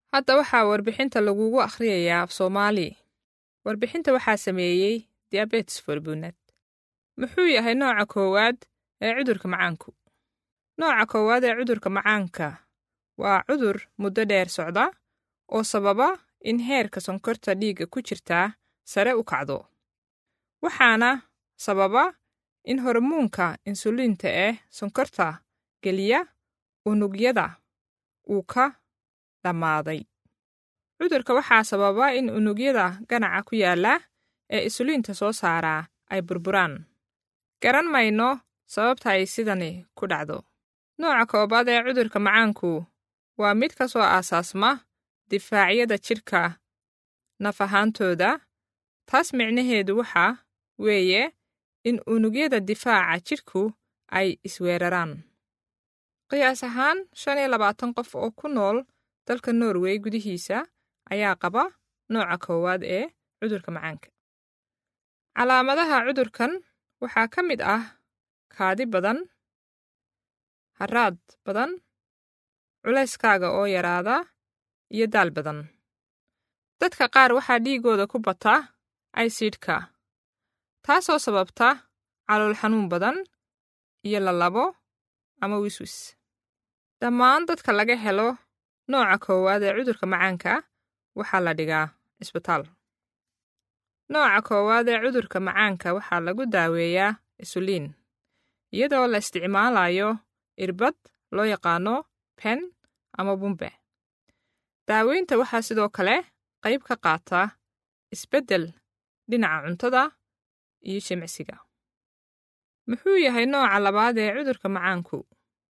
hadda waxaa warbixinta lagugu akhriyayaa af soomaali warbixinta waxaa sameeyey diabetes forbunad muxuu yahay nooca koowaad ee cudurka macaanku nooca koowaad ee cudurka macaanka waa cudur muddo dheer socda oo sababa in heerka sonkorta dhiigga ku jirtaa sare u kacdo waxaana sababa in hormoonka insuliinta ee sonkorta geliya unugyada uu ka dhammaaday cudurka waxaa sababa in unugyada ganaca ku yaalla ee insuliinta soo saaraa ay burburaan garan mayno sababta ay sidani ku dhacdo nooca koobaad ee cudurka macaanku waa mid ka soo aasaasma difaacyada jidhka naf ahaantooda taas micnaheedu waxa weeye in unugyada difaaca jidhku ay isweeraraan qiyaas ahaan shan iyo labaatan qof oo ku nool dalka norway gudihiisa ayaa qaba nooca koowaad ee cudurka macaanka calaamadaha cudurkan waxaa ka mid ah kaadi badan haraad badan culayskaaga oo yaraada iyo daal badan dadka qaar waxaa dhiigooda ku bata aysidhka taasoo sababta calool xanuun badan iyo lalabo ama wiswis dhammaan dadka laga helo nooca koowaad ee cudurka macaanka waxaa la dhigaa isbitaal nooca koowaad ee cudurka macaanka waxaa lagu daaweeyaa isuliin iyadoo la isticmaalayo irbad loo yaqaano pen ama bumbe daaweynta waxaa sidoo kale qayb ka qaata isbeddel dhinaca cuntada iyo jimicsiga muxuu yahay nooca labaad ee cudurka macaanku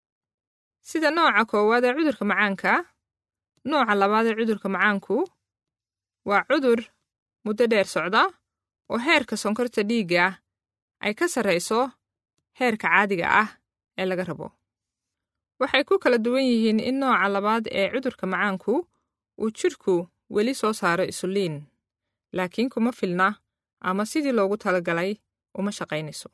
sida nooca koowaad ee cudurka macaanka nooca labaad ee cudurka macaanku waa cudur muddo dheer socda oo heerka sonkorta dhiigga ay ka sarrayso heerka caadiga ah ee laga rabo waxay ku kala duwan yihiin in nooca labaad ee cudurka macaanku uu jidhku weli soo saaro isuliin laakiin kuma filna ama sidii loogu talagalay uma shaqaynayso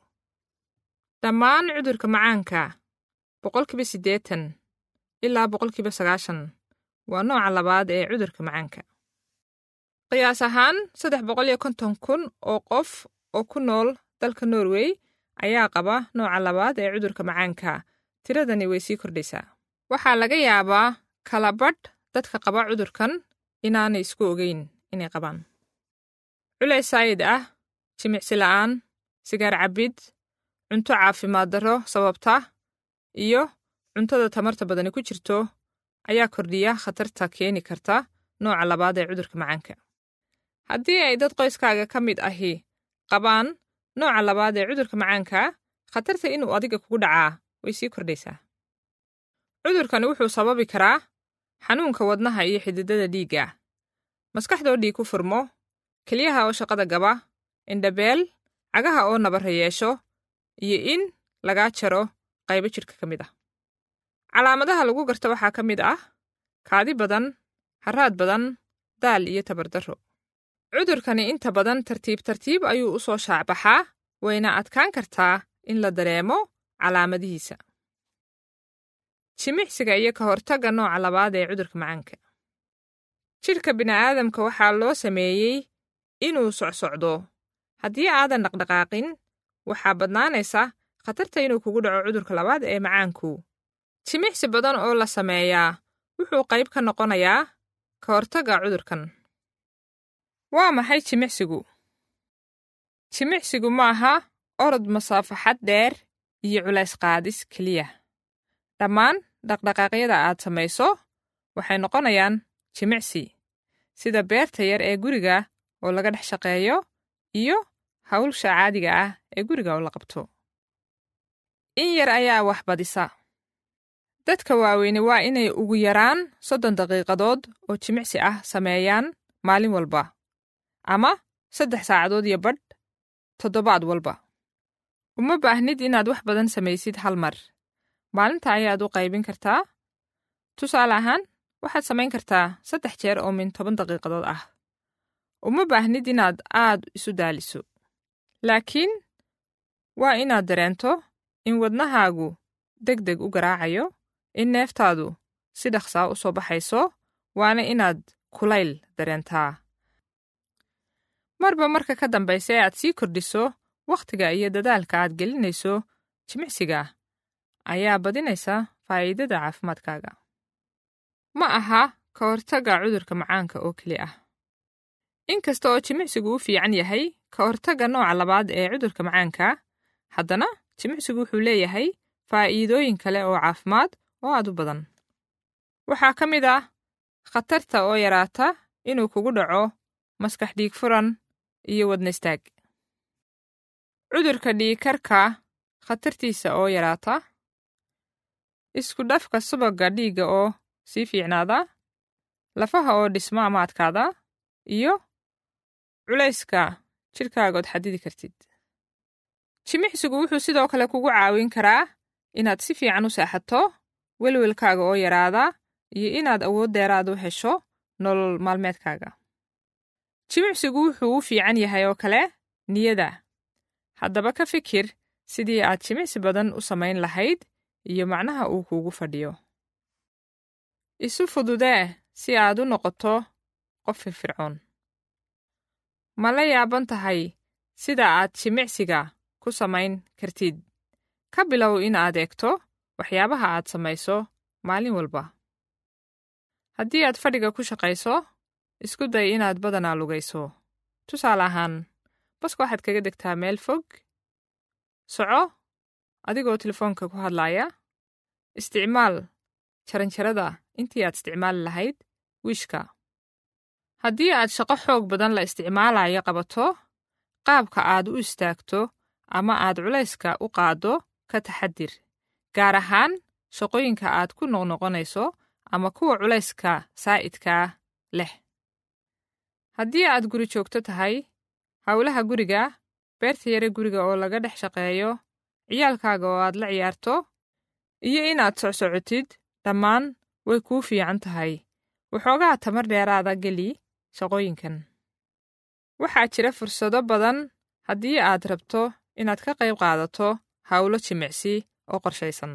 dhammaan cudurka macaanka boqolkiiba siddeetan ilaa boqolkiiba sagaashan waa nooca labaad ee cudurka macaanka qiyaas ahaan saddex boqol iyo konton kun oo qof oo ku nool dalka norway ayaa qaba nooca labaad ee cudurka macaanka tiradani way sii kordhaysaa waxaa laga yaabaa kala badh dadka qaba cudurkan inaanay isku ogeyn inay qabaan culays saayid ah jimicsi la'aan sigaar cabbid cunto caafimaad darro sababta iyo cuntada tamarta badani ku jirto ayaa kordhiya khatarta keeni karta nooca labaad ee cudurka macaanka haddii ay dad qoyskaaga ka mid ahi qabaan nooca labaad ee cudurka macaanka khatarta inuu adiga kugu dhacaa way sii kordhaysaa cudurkani wuxuu sababi karaa xanuunka wadnaha iyo xididada dhiigga maskaxdoo dhiig ku furmo kelyaha oo shaqada gaba indhabeel cagaha oo nabara yeesho iyo in lagaa jaro qaybo jidhka ka mid ah calaamadaha lagu garta waxaa ka mid ah kaadi badan haraad badan daal iyo tabardarro cudurkani inta badan tartiib tartiib ayuu u soo shaacbaxaa wayna adkaan kartaa in la dareemo calaamadihiisa jimicsiga iyo ka hortagga nooca labaad ee cudurka macaanka jidhka bini'aadamka waxaa loo sameeyey inuu socsocdo haddii aadan dhaqdhaqaaqin waxaa badnaanaysa khatarta inuu kugu dhaco cudurka labaad ee macaanku jimicsi badan oo la sameeyaa wuxuu qayb ka noqonayaa ka hortagga cudurkan waa maxay jimicsigu jimicsigu maaha orod masaafaxad dheer iyo culays qaadis keliya dhammaan dhaqdhaqaaqyada aad samayso waxay noqonayaan jimicsi sida beerta yar ee guriga oo laga dhex shaqeeyo iyo hawlsha caadiga ah ee guriga oo la qabto in yar ayaa wax badisa dadka waaweyne waa inay ugu yaraan soddon daqiiqadood oo jimicsi ah sameeyaan maalin walba ama saddex saacadood iyo badh toddobaad walba uma baahnid inaad wax badan samaysid hal mar maalinta ayaad u qaybin kartaa tusaale ahaan waxaad samayn kartaa saddex jeer oo min toban daqiiqadood ah uma baahnid inaad aad isu daaliso laakiin waa inaad dareento in wadnahaagu deg deg u garaacayo in neeftaadu si dhaqsaa u soo baxayso waana inaad kulayl dareentaa marba marka ka dambaysa ee aad sii kordhiso wakhtiga iyo dadaalka aad gelinayso jimicsiga ayaa badinaysa faa'iidada caafimaadkaaga ma aha ka hortagga cudurka macaanka oo keli ah inkasta oo jimicsigu u fiican yahay ka hortagga nooca labaad ee cudurka macaanka haddana jimicsigu wuxuu leeyahay faa'iidooyin kale oo caafimaad oo aad u badan waxaa ka mid ah khatarta oo yaraata inuu kugu dhaco maskax dhiig furan iyo wadna istaag cudurka dhiigkarka khatartiisa oo yaraata isku dhafka subagga dhiigga oo sii fiicnaada lafaha oo dhismo ama adkaada iyo culayska jidhkaagood xadidi kartid jimicsigu wuxuu sidoo kale kugu caawin karaa inaad si fiican u seexato welwelkaaga oo yaraada iyo inaad awood deeraad u hesho nolol maalmeedkaaga jimicsigu wuxuu u fiican yahay oo kale niyada haddaba ka fikir sidii aad jimicsi badan u samayn lahayd iyo macnaha uu kuugu fadhiyo isu fududee si aad u noqoto qof firfircoon ma la yaaban tahay sida aad jimicsiga ku samayn kartid ka bilow in aad eegto waxyaabaha aad samayso maalin walba haddii aad fadhiga ku shaqayso isku day inaad badanaa lugayso tusaale ahaan baska waxaad kaga degtaa meel fog soco adigoo telefoonka ku hadlaaya isticmaal jaranjarada intii aad isticmaali lahayd wiishka haddii aad shaqo xoog badan la isticmaalayo qabato qaabka aad u istaagto ama aad culayska u qaaddo ka taxadir gaar ahaan shaqooyinka aad ku noqnoqonayso ama kuwa culayska saa'idkaa leh haddii aad guri joogto tahay howlaha guriga beerta yare guriga oo laga dhex shaqeeyo ciyaalkaaga oo aad la ciyaarto iyo inaad socsocotid dhammaan way kuu fiican tahay waxoogaa tamar dheeraada geli shaqooyinkan waxaa jira fursado badan haddii aad rabto inaad ka qayb qaadato howlo jimicsi oo qorshaysan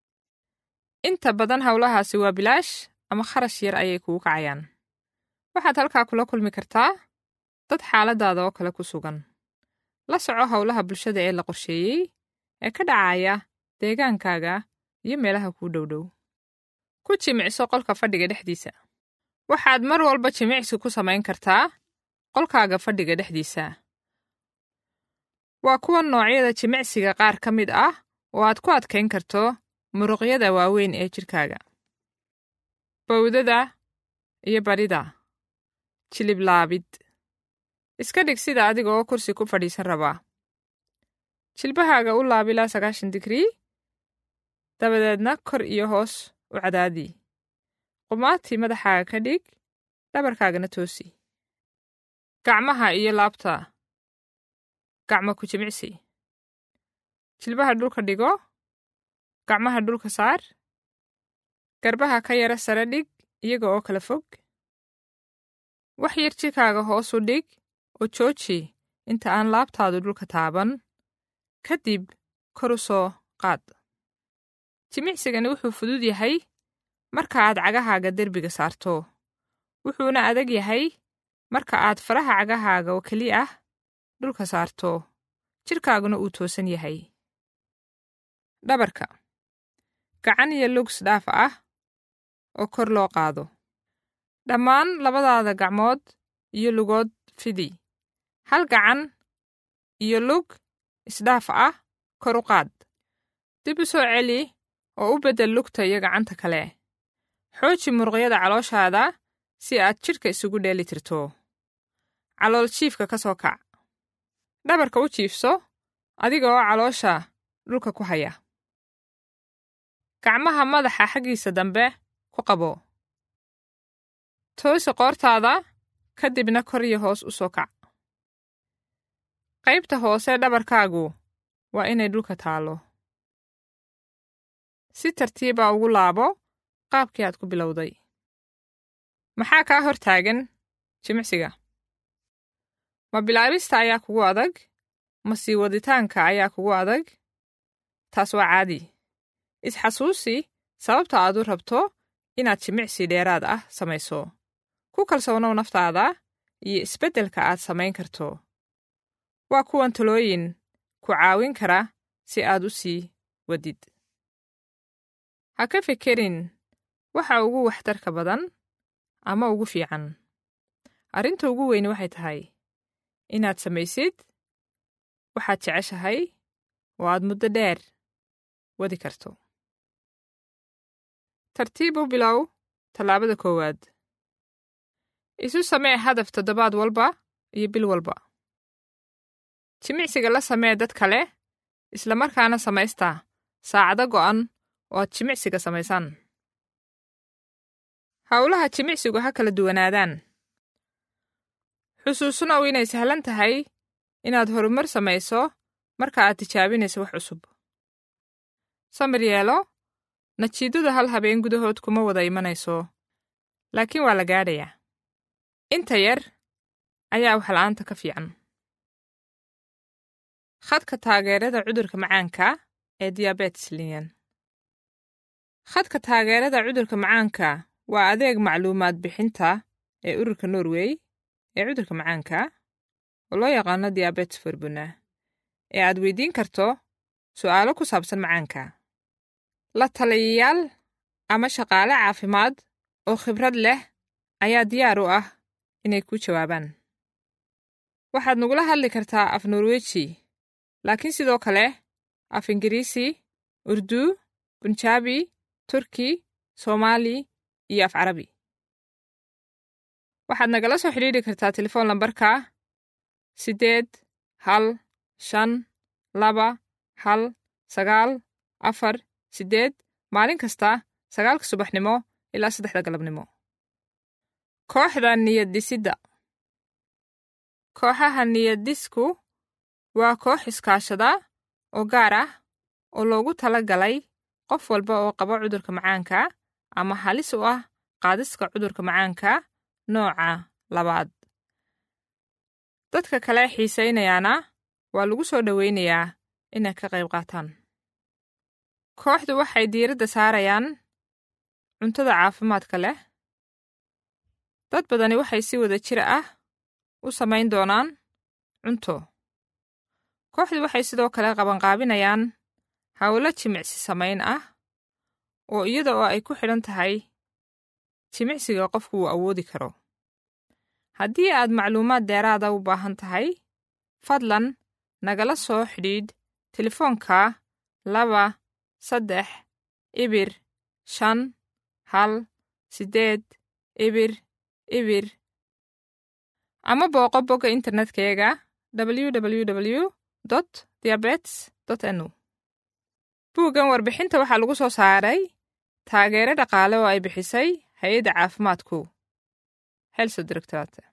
inta badan howlahaasi waa bilaash ama kharash yar ayay kugu kacayaan waxaad halkaa kula kulmi kartaa dad xaaladaada oo kale ku sugan la soco howlaha bulshada ee la qorsheeyey ee ka dhacaya deegaankaaga iyo meelaha kuu dhowdhow ku jimicso qolka fadhiga dhexdiisa waxaad mar walba jimicsi ku samayn kartaa qolkaaga fadhiga dhexdiisa waa kuwa noocyada jimicsiga qaar ka mid ah oo aad ku adkayn karto muruqyada waaweyn ee jidhkaaga bawdada iyo badhida jilib laabid iska dhig sida adiga oo kursi ku fadhiisan rabaa jilbahaaga u laab ilaa sagaashan digrii dabadeedna kor iyo hoos u cadaadi qumaatii madaxaaga ka dhig dhabarkaagana toosi gacmaha iyo laabta gacmo ku jimicsi jilbaha dhulka dhigo gacmaha dhulka saar garbaha ka yara sare dhig iyaga oo kala fog wax yar jidhkaaga hoos u dhig oo jooji inta aan laabtaadu dhulka taaban kadib kor u soo qaad jimicsigani wuxuu fudud yahay marka aad cagahaaga derbiga saarto wuxuuna adag yahay marka aad faraha cagahaaga oo keli ah dhulka saarto jidhkaaguna uu toosan yahay dhabarka gacan iyo lugs dhaaf ah oo kor loo qaado dhammaan labadaada gacmood iyo lugood fidi hal gacan iyo lug isdhaaf ah kor u qaad dib u soo celi oo u beddel lugta iyo gacanta kale xooji muruqyada calooshaada si aad jidhka isugu dheeli tirto calool jiifka ka soo kac dhabarka u jiifso adiga oo caloosha dhulka ku haya gacmaha madaxa xaggiisa dambe ku qabo toosi qoortaada ka dibna kor iyo hoos u soo kac qaybta hoose dhabarkaagu waa inay dhulka taallo si tartiiba ugu laabo qaabkii aad ku bilowday maxaa kaa hor taagan jimicsiga ma bilaabista ayaa kugu adag ma sii waditaanka ayaa kugu adag taas waa caadi isxasuusi sababta aad u rabto inaad jimicsi dheeraad ah samayso ku kalsoonow naftaada iyo isbeddelka aad samayn karto waa kuwan talooyin ku caawin kara si aad u sii wadid ha ka fikirin waxa ugu waxtarka badan ama ugu fiican arrinta ugu weyni waxay tahay inaad samaysid waxaad jeceshahay oo aad muddo dheer wadi karto tartiib u bilow tallaabada koowaad isu samee hadaf toddobaad walba iyo bil walba jimicsiga la samee dad kale isla markaana samaysta saacado go'an oo aad jimicsiga samaysaan howlaha jimicsigu ha kala duwanaadaan xusuusnow inay sahlan tahay inaad horumar samayso marka aad tijaabinayso wax cusub samir yeelo najiidadu hal habeen gudahood kuma wada imanayso laakiin waa la gaadhayaa inta yar ayaa waxla'aanta ka fiican khadka taageerada cudurka macaanka ee diabetes liyan khadka taageerada cudurka macaanka waa adeeg macluumaad bixinta ee ururka norway ee cudurka macaanka oo loo yaqaano diabetes forbuna ee aad weydiin karto su'aalo ku saabsan macaanka la taliyayaal ama shaqaale caafimaad oo khibrad leh ayaa diyaar u ah inay kuu jawaabaan waxaad nagula hadli kartaa af norweji laakiin sidoo kale af ingiriisi urdu bunjaabi turki soomaali iyo af carabi waxaad nagala soo xidhiidhi kartaa telefoon lambarka siddeed hal shan laba hal sagaal afar siddeed maalin kasta sagaalka subaxnimo ilaa saddexda galabnimo kooxda niyad-dhisidda kooxaha niyad-dhisku waa koox iskaashada oo gaar ah oo loogu tala galay qof walba oo qaba cudurka macaanka ama halis u ah qaadiska cudurka macaanka nooca labaad dadka kale xiisaynayaana waa lagu soo dhowaynayaa inay ka qayb qaataan kooxdu waxay diiradda saarayaan cuntada caafimaadka leh dad badani waxay si wada jir ah u samayn doonaan cunto kooxdu waxay sidoo kale qabanqaabinayaan howlo jimicsi samayn ah oo iyada oo ay ku xidhan tahay jimicsiga qofku uu awoodi karo haddii aad macluumaad dheeraada u baahan tahay fadlan nagala soo xidhiidh telefoonka laba saddex ibir shan hal siddeed ibir ibir ama booqo bogga internetkayga www dot diabetes dot nu buuggan warbixinta waxaa lagu soo saaray taageero dhaqaale oo ay bixisay hay-adda caafimaadku helse directorate